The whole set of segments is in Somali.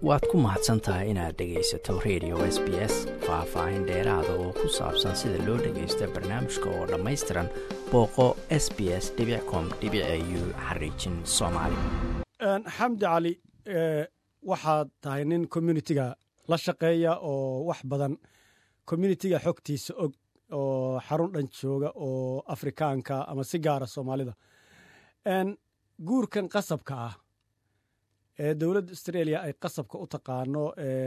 waad ku mahadsan tahay inaad dhegaysato radio s b s faah-faahin dheeraada oo ku saabsan sida loo dhagaysto barnaamijka oo dhammaystiran booqo s b s com u xariijin soomaali xamdi cali waxaad tahay nin communitiga la shaqeeya oo wax badan communitiga xogtiisa og oo xarun dhan jooga oo afrikaanka ama si gaara soomaalida guurkan qasabka ah ee dowladda australia ay qasabka u taqaano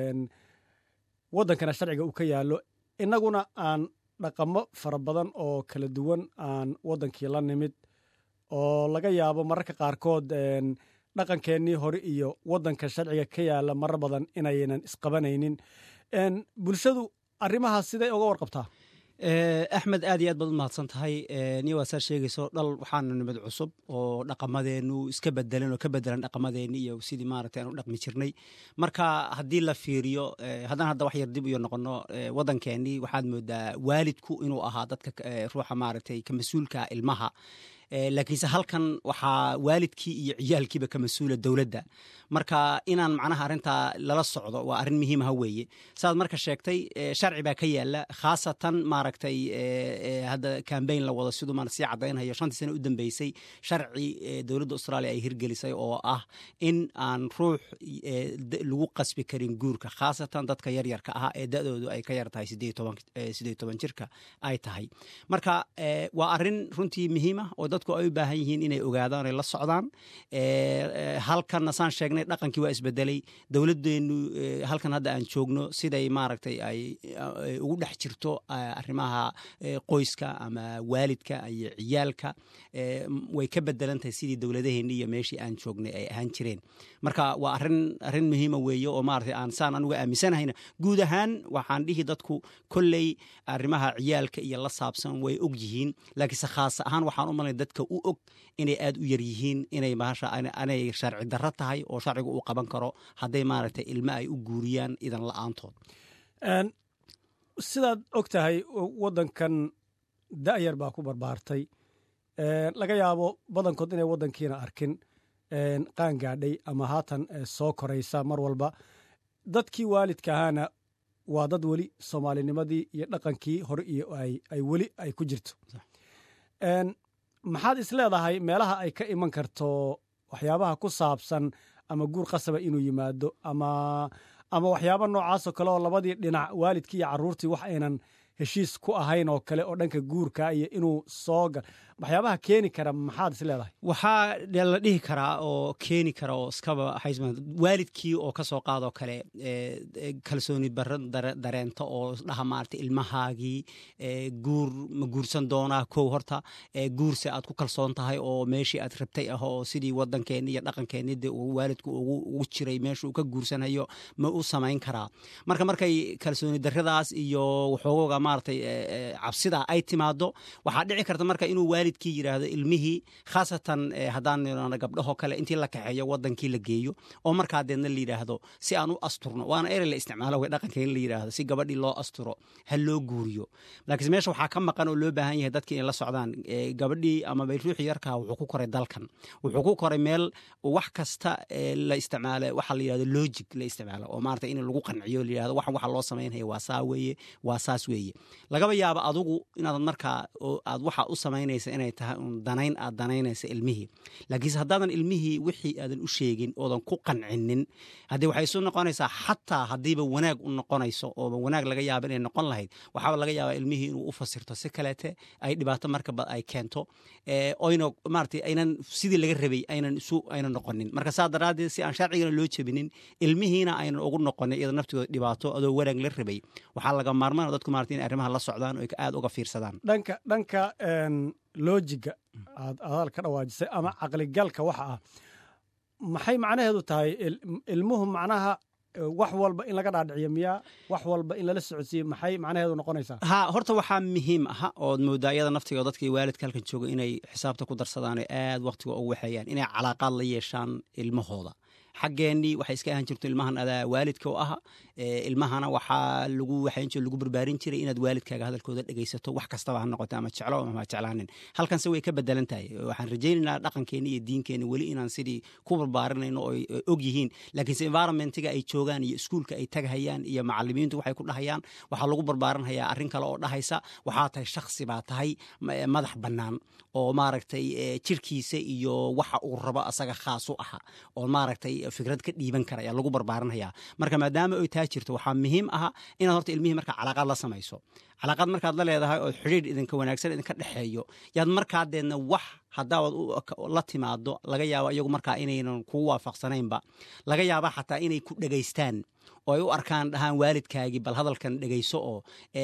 waddankana sharciga uu ka yaallo innaguna aan dhaqamo fara badan oo kala duwan aan waddankii la nimid oo laga yaabo mararka qaarkood dhaqankeennii hore iyo waddanka sharciga ka yaalla marar badan inaynan isqabanaynin bulshadu arrimahaas siday uga warqabtaa axmed aad iyo aad baad u mahadsan tahay niyo waa saa sheegayso dhal waxaana nimid cusub oo dhaqamadeenu iska bedelan oo ka bedelan dhaqamadeeni iyo sidii maaragtay aan u dhaqmi jirnay marka haddii la fiiriyo haddaan hadda wax yar dib iyo noqono waddankeenii waxaad moodaa waalidku inuu ahaa dadka ruuxa maaragtay ka mas-uulka ilmaha laakiinse halkan waxaa waalidkii iyo ciyaalkiiba ka mas-uula dowladda marka inaan macnaha arrintaa lala socdo waa arrin muhiimaha weeye saaad marka sheegtay sharci baa ka yaala khaasatan maaragtay hadda cambayn la wado siduu maan sii caddaynhayo shantii sane u dambeysay sharci dowladda australia ay hirgelisay oo ah in aan ruux lagu qasbi karin guurka khaasatan dadka yaryarka ah ee da-doodu ay ka yar tahay sideed toban jirka ay tahay marka waa arrin runtii muhiima oo dadku ay u baahan yihiin inay ogaadaan ay la socdaan halkanna saan sheegnay dhaqankii waa isbedelay dowladdeenu halkan hadda aan joogno siday maaragtay ay ugu dhex jirto arrimaha qoyska ama waalidka iyo ciyaalka way ka bedelantahay sidii dowladaheenni iyo meeshii aan joognay ay ahaan jireen marka waa arrin arrin muhiima weeye oo maaragtay aan saan anuga aaminsanahayna guud ahaan waxaan dhihi dadku kolley arrimaha ciyaalka iyo la saabsan way og yihiin laakiinse khaas ahaan waxaan u malnay dadka u og inay aad u yar yihiin inay maasha anay sharci darro tahay oo sharcigu uu qaban karo hadday maaragtay ilmo ay u guuriyaan idan la-aantood sidaad og tahay waddankan da'yar baa ku barbaartay laga yaabo badankood inay waddankiina arkin qaan gaadhay ama haatan soo koraysa mar walba dadkii waalidka ahaana waa dad weli soomaalinimadii iyo dhaqankii hore iyo ay weli ay ku jirto maxaad is leedahay meelaha ay ka iman karto waxyaabaha ku saabsan ama guur qasaba inuu yimaado ama ama waxyaaba noocaasoo kale oo labadii dhinac waalidkii iyo carruurtii wax aynan heshiis ku ahayn oo kale oo dhanka guurka iyo inuu soo gal waxyaabaha keeni kara maxaad is leedahay waxaa la dhihi karaa oo keeni kara oo iskaba waalidkii oo ka soo qaadoo kale kalsooni barra dareenta oo dhaha maarata ilmahaagii guur ma guursan doonaa kow horta guurse aad ku kalsoon tahay oo meeshii aad rabtay ah oo sidii waddankeenni iyo dhaqankeenni de waalidku ugu jiray meeshuu ka guursanhayo ma u samayn karaa marka markay kalsooni darradaas iyo waxoogoga maaratay cabsidaa ay timaado waxaa dhici karta marka inuu waalidkii yidhaahdo ilmihii khaasatan haddaan nirano gabdhahoo kale intii la kaxeeyo waddankii la geeyo oo markaa deedna la yidhaahdo si aan u asturno waana erey la isticmaalo way dhaqanka in la yidhaahdo si gabadhii loo asturo ha loo guuriyo laakiinse meesha waxaa ka maqan oo loo baahan yahay dadki inay la socdaan gabadhii ama bay ruuxii yarkaa wuxuu ku koray dalkan wuxuu ku koray meel wax kasta la isticmaalo waxaa la yidhahdo logic la isticmaalo oo maarata in lagu qanciyo la yidhahdo waxan waxa loo samaynaya waa saa weeye waa saas weeye lagaba yaaba adugu inaad markaa aad waxa u samaynaysa inay tahay un danayn aad danaynaysa ilmihii laakiinse haddaadan ilmihii wixii aadan u sheegin oodan ku qancinin haddii waxay isu noqonaysaa xataa haddiiba wanaag u noqonayso ooba wanaag laga yaaba inay noqon lahayd waxaaba laga yaabaa ilmihii inuu u fasirto si kaleete ay dhibaato markaba ay keento oyna maarata aynan sidii laga rabay aynan isu aynan noqonin marka saa daraaddeed si aan sharcigana loo jebinin ilmihiina aynan ugu noqonin iyada naftooda dhibaato adoo wanaag la rabay waxaa laga maarmaan dadku maarata in arrimaha la socdaan oo aad uga fiirsadaan dhanka dhanka loojiga aad adaal ka dhawaajisay ama caqligalka waxa ah maxay macnaheedu tahay ilmuhu macnaha wax walba in laga dhaadhiciyo miyaa wax walba in lala socodsiiye maxay macnaheedu noqonaysaa ha horta waxaa muhiim aha ood moodaa iyada naftiga dadkii waalidka halkan jooga inay xisaabta ku darsadaan oo aad wakhtiga ugu waxeeyaan inay calaaqaad la yeeshaan ilmahooda xaggeenii waxay iska ahaan jirto ilmahan adaa waalidka u aha ilmahana waxaa lagu waxayn jir lagu barbaarin jiray inaad waalidkaaga hadalkooda dhegaysato wax kastaba ha noqoto ama jeclo ama ha jeclaanin halkanse way ka bedelan tahay waxaan rajaynaynaa dhaqankeeni iyo diinkeeni weli inaan sidii ku barbaarinayno oo og yihiin laakiinse environmentiga ay joogaan iyo iskuulka ay tagahayaan iyo macalimiintu waxay ku dhahayaan waxaa lagu barbaarinhayaa arrin kale oo dhahaysa waxaa tahay shaksi baa tahay madax bannaan oo maaragtay jirkiisa iyo waxa uu rabo asaga khaas u aha oo maaragtay fikrad ka dhiiban kara ayaa lagu barbaarinhayaa marka maadaama ay taa jirto waxaa muhiim aha inaad horta ilmihii marka calaaqaad la samayso calaaqaad markaad la leedahay oo xidhiidh idinka wanaagsan idinka dhexeeyo yaad markaadeedna wax haddaad la timaado laga yaabo iyagu markaa inaynan kugu waafaqsanaynba laga yaaba xataa inay ku dhegaystaan oo ay u arkaan dhahaan waalidkaagii bal hadalkan dhegayso oo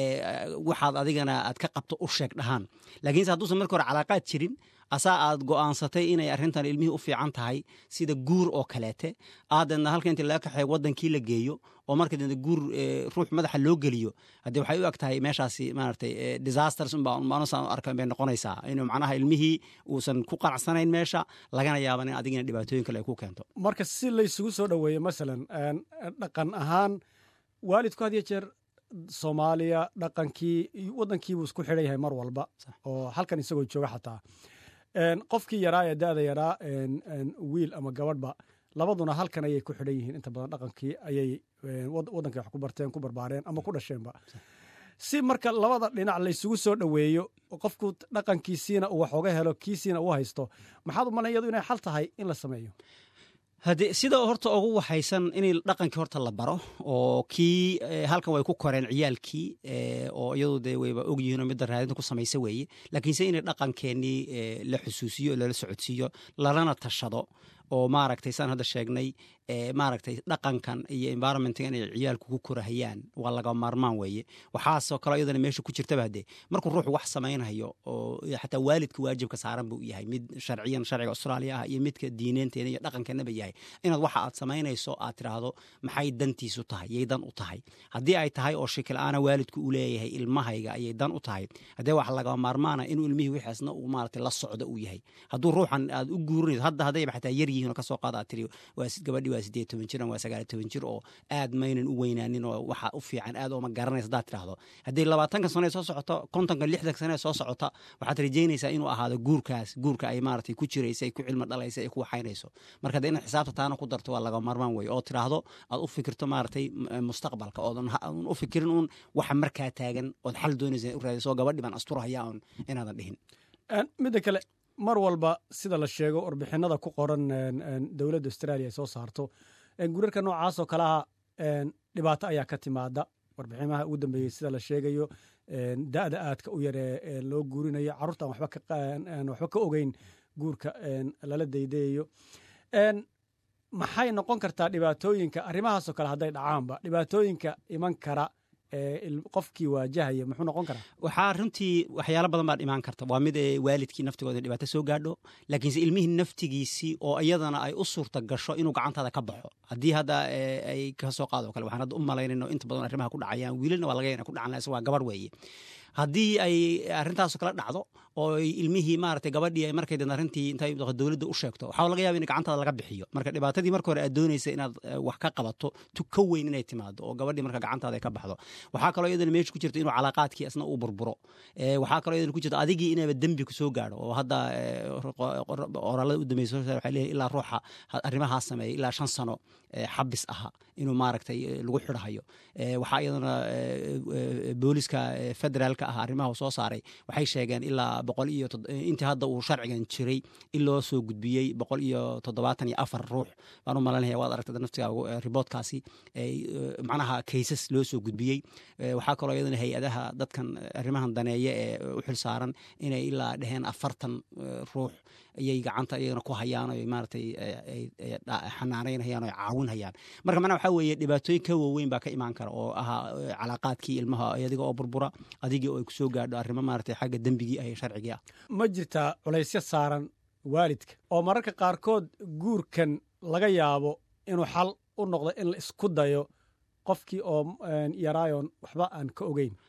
waxaad adigana aad ka qabto u sheeg dhahaan laakiinse hadduusan marka hore calaaqaad jirin asaa aad go'aansatay inay arrintan ilmihii u fiican tahay sida guur oo kaleete aadeedna halka inti laga kaxeeyo wadankii la geeyo oo marka deedna guur ruux madaxa loo geliyo haddee waxay u eg tahay meeshaasi maaragtay disasters unbaa maanusaan arkan bay noqonaysaa inuu macnaha ilmihii uusan ku qanacsanayn meesha lagana yaaban in adigina dhibaatooyin kale ay ku keento marka si laysugu soo dhoweeyo masalan dhaqan ahaan waalidku had iyo jeer soomaaliya dhaqankii waddankiibuu isku xidhan yahay mar walba oo halkan isagoo jooga xataa qofkii yaraa ee da'da yaraa wiil ama gabadhba labaduna halkan ayay ku xidhan yihiin inta badan dhaqankii ayay waddankii wax ku barteen ku barbaareen ama ku dhasheenba si marka labada dhinac laysugu soo dhoweeyo qofku dhaqankiisiina uu wax oga helo kiisiina uu haysto maxaad u malan yadu inay xal tahay in la sameeyo haddee sida horta ugu waxaysan in dhaqankii horta la baro oo kii halkan way ku koreen ciyaalkii oo iyadu dee wayba ogyihiinoo midda raadinta ku samaysa weeye laakiinse inay dhaqankeenii la xusuusiyo lala socodsiiyo lalana tashado oo maaragtay saan hadda sheegnay maaragtay dhaqankan iyo environmentga inay ciyaalku ku korahayaan waa laga maarmaan weeye waxaasoo kaleo iyadana meesha ku jirtaba haddee markuu ruuxu wax samaynhayo oo xataa waalidka waajibka saaran buu yahay mid sharciyan sharciga austraaliya ah iyo midka diineenteena iyo dhaqankeenaba yahay inaad waxa aad samaynayso aad tiraahdo maxay dantiisu tahay yay dan u tahay haddii ay tahay oo shikil-aana waalidku uu leeyahay ilmahayga ayay dan u tahay haddee wax laga maarmaana inuu ilmihii wixiisna uu maaragtay la socdo uu yahay hadduu ruuxan aad u guurinayso hadda haddayba xataa yar yihiin oo kasoo qaada aad tiri waa gabadhi waa sideed toban jir waa sagaal toban jir oo aad maynan u weynaanin oo waxa u fiican aad ooma garanaysa haddaad tidhaahdo haddii labaatanka sano soo socoto kontonka lixdanka sano soo socota waxaad rajaynaysaa inuu ahaado guurkaas guurka ay maaragtay ku jiraysa ay ku cilmi dhalaysa ay ku waxaynayso marka dee inaad xisaabta taana ku darto waa laga marmaan weye oo tidhaahdo aad u fikirto maaragtay mustaqbalka oodan u fikirin uun waxa markaa taagan ood xal doonaysa u raadayso gabadhi baan asturahaya un inaadan dhihin midda kale mar walba sida la sheego warbixinada ku qoran dowladda australia ay soo saarto gurarka noocaasoo kaleha dhibaato ayaa ka timaada warbiximaha ugu dambeeyey sida la sheegayo da'da aadka u yaree loo guurinayo carruurtaan waxba ka ogeyn guurka lala daydayayo maxay noqon kartaa dhibaatooyinka arrimahaasoo kale hadday dhacaanba dhibaatooyinka iman kara qofkii waajahaya muxuu noqon karaa waxaa runtii waxyaalo badan baad imaan karta waa mid waalidkii naftigooda dhibaato soo gaadho laakiinse ilmihii naftigiisii oo iyadana ay u suurta gasho inuu gacantaada ka baxo haddii hadda ay kasoo qaado kale waxaan hadda u malaynayno inta badan arrimaha ku dhacayaan wiilalna waa laga yana ku dhacan waa gabarh weeye haddii ay arrintaaso kala dhacdo oo ilmihii maaragtay gabadhii ay markay dan arrintii intay dowladda u sheegto waxaa laga yaba in gacantaada laga bixiyo marka dhibaatadii marka hore aad doonaysa inaad wax ka qabato tu ka weyn inay timaado oo gabadhii marka gacantaada ay ka baxdo waxaa kaloo iyadana meesha ku jirta inuu calaaqaadkii isna uu burburo waxaa kaloo iyadana ku jirta adigii inayba dembi kusoo gaadho oo hadda oraalada u dambeysa waxay leeyahay ilaa ruuxa arrimahaas sameeya ilaa shan sano xabis aha inuu maaragtay lagu xidhahayo waxaa iyadana booliska federaalka ah arrimaha soo saaray waxay sheegeen ilaa boqol iyo intii hadda uu sharcigan jiray in loo soo gudbiyey boqol iyo toddobaatan iyo afar ruux baan u malanaya waad aragtay naftigaa riboodkaasi macnaha kaysas loo soo gudbiyey waxaa kaloo iyadana hay-adaha dadkan arrimahan daneeya ee u xil saaran inay ilaa dheheen afartan ruux ayay gacanta iyagana ku hayaan o maaragtay xanaanaynhayaan o caawinhayaan marka macnaha waxaa weeye dhibaatooyin ka waaweyn baa ka imaan kara oo ahaa calaaqaadkii ilmaha adiga oo burbura adigii oo ay kusoo gaadho arrimo maaragtay xagga dembigii ah sharcigii ah ma jirtaa culaysyo saaran waalidka oo mararka qaarkood guurkan laga yaabo inuu xal u noqdo in la isku dayo qofkii oo yaraayoon waxba aan ka ogeyn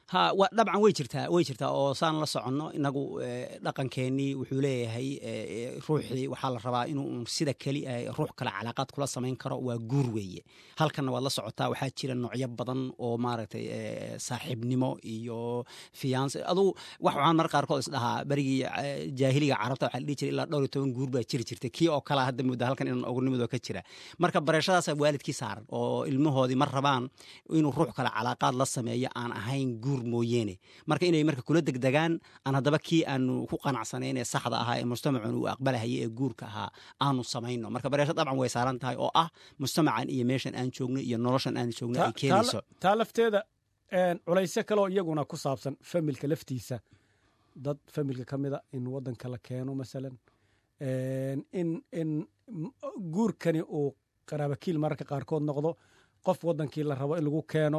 ha wa dabcan way jirtaa way jirtaa oo saan la soconno inagu dhaqankeennii wuxuu leeyahay ruuxii waxaa la rabaa inuu sida keli ruux kale calaaqaad kula samayn karo waa guur weeye halkanna waad la socotaa waxaa jira noocyo badan oo maaragtay saaxiibnimo iyo fiyanse adugu wax waxaan mar qaarkood isdhahaa berigii jaahiliga carabta waxaa la dhihi jiray ilaa dhowr iyo toban guur baa jiri jirtay kii oo kale hadda mudda halkan inaan ognimidoo ka jira marka bareeshadaasaa waalidkii saaran oo ilmahoodii ma rabaan inuu ruux kale calaaqaad la sameeyo aan ahayn guur mooyeene marka inay marka kula degdegaan aan haddaba kii aanu ku qanacsanayn ee saxda ahaa ee mujtamacan uu aqbalahaya ee guurka ahaa aanu samayno marka bareesho dabcan way saaran tahay oo ah mujtamacan iyo meeshan aan joogno iyo noloshan aan joogno ay keenayso taa lafteeda culaysyo kaleo iyaguna ku saabsan familka laftiisa dad familka ka mida in wadanka la keeno masalan in in guurkani uu qaraabakiil mararka qaarkood noqdo qof wadankii la rabo in lagu keeno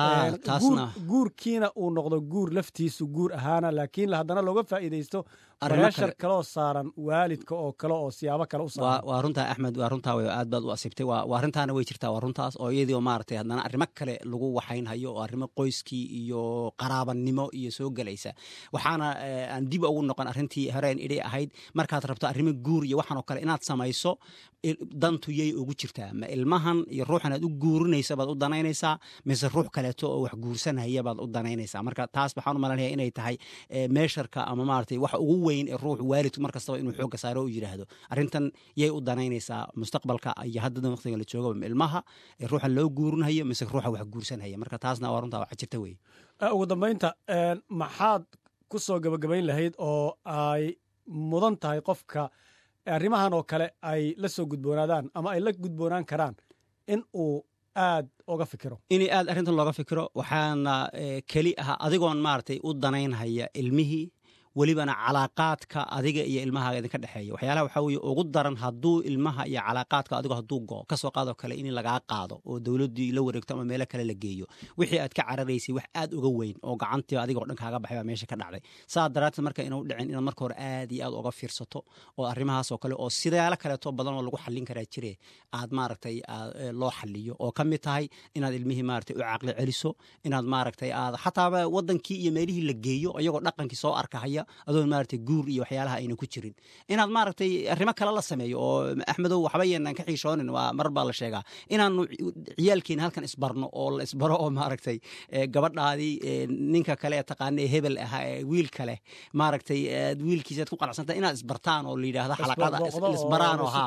guurkiina uu noqdo guur laftiisu guur ahaana laakiin haddana looga faa'iidaysto bareeshar kaloo saaran waalidka oo kale oo siyaabo kale u saaran waa runtaa axmed waa runtaa w aad baad u asibtay waa arrintaana way jirtaa waa runtaas oo iyadii oo maaragtay haddana arrimo kale lagu waxaynhayo oo arrimo qoyskii iyo qaraabanimo iyo soo gelaysa waxaana aan dib ugu noqon arrintii horeen idhay ahayd markaad rabto arrimo guur iyo waxaan oo kale inaad samayso dantu yay ugu jirtaa ma ilmahan iyo ruuxan aad u guurinaysa baad u danaynaysaa mise ruux kaleeto oo wax guursanaya baad u danaynaysaa marka taas waxaan u malanaya inay tahay meesharka ama maaragtay wax ugu weyn ee ruux waalidku mar kastaba inuu xoogga saaro u yidhaahdo arrintan yay u danaynaysaa mustaqbalka iyo haddadan waqtiga la jooga ilmaha ee ruuxan loo guurinhayo mise ruuxa wax guursanhaya marka taasna waa runtaa waxa jirta wey ugu dambaynta maxaad ku soo gabagabayn lahayd oo ay mudan tahay qofka arrimahan oo kale ay la soo gudboonaadaan ama ay la gudboonaan karaan in uu aad oga fikiro inay aad arrintan looga fikiro waxaana keli ahaa adigoon maaragtay u danaynhaya ilmihii welibana calaaqaadka adiga iyo ilmahaaga idinka dhexeeya waxyaalaha waxaa weye ugu daran hadduu ilmaha iyo calaaqaadka adigo hadduu go kasoo qaadoo kale in lagaa qaado oo dowladdii la wareegto ama meelo kale la geeyo wixii aad ka cararaysay wax aad uga weyn oo gacantii adigoo dhan kaaga baxay baa meesha ka dhacday saa daraadteed marka inuu dhicin inaad marka hore aad iyo aad uga fiirsato oo arrimahaas oo kale oo sidaalo kaleeto badan oo lagu xallin karaa jire aad maaragtay loo xaliyo oo ka mid tahay inaad ilmihii maaragtay u caqli celiso inaad maaragtay aad xataaba wadankii iyo meelihii la geeyo iyagoo dhaqankii soo arkahaya adoon maaragtay guur iyo waxyaalaha ayna ku jirin inaad maaragtay arrimo kale la sameeyo oo axmedow waxba yeenaan ka xiishoonin waa mar baa la sheegaa inaanu ciyaalkeena halkan isbarno oo la isbaro oo maaragtay gabadhaadii ninka kale ee taqaana ee hebel ahaa ee wiil kale maaragtay wiilkiisaad ku qanacsanta inaad isbartaan oo la yidhaahdo xalaqada isbaraan oo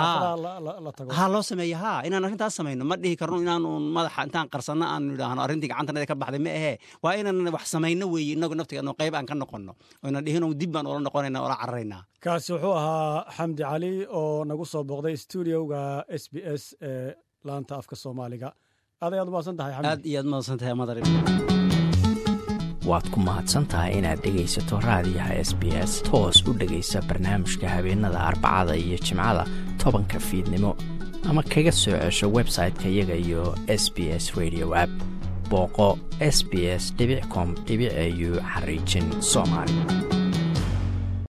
ha loo sameeyo ha inaan arrintaas samayno ma dhihi karno inaanu madaxa intaan qarsanno aanu idhaahno arrintii gacantanada ka baxday ma ahee waa inaan wax samayno weeye inagu naftigeedno qayb aan ka noqonno oyna dhihin dib baan ula noqonayna ola cararaynaa kaasi wuxuu ahaa xamdi cali oo nagu soo booqday stuudioga s b s ee laanta afka soomaaliga aad ayaad umahadsan tahay aad iyo aad umahadsan tahay madar waad ku mahadsan tahay inaad dhegaysato raadiyaha s b s toos u dhegaysa barnaamijka habeenada arbacada iyo jimcada tobanka fiidnimo ama kaga soo cesho website-ka iyaga iyo s b s radio app booqo s b s com au xariijin soomaali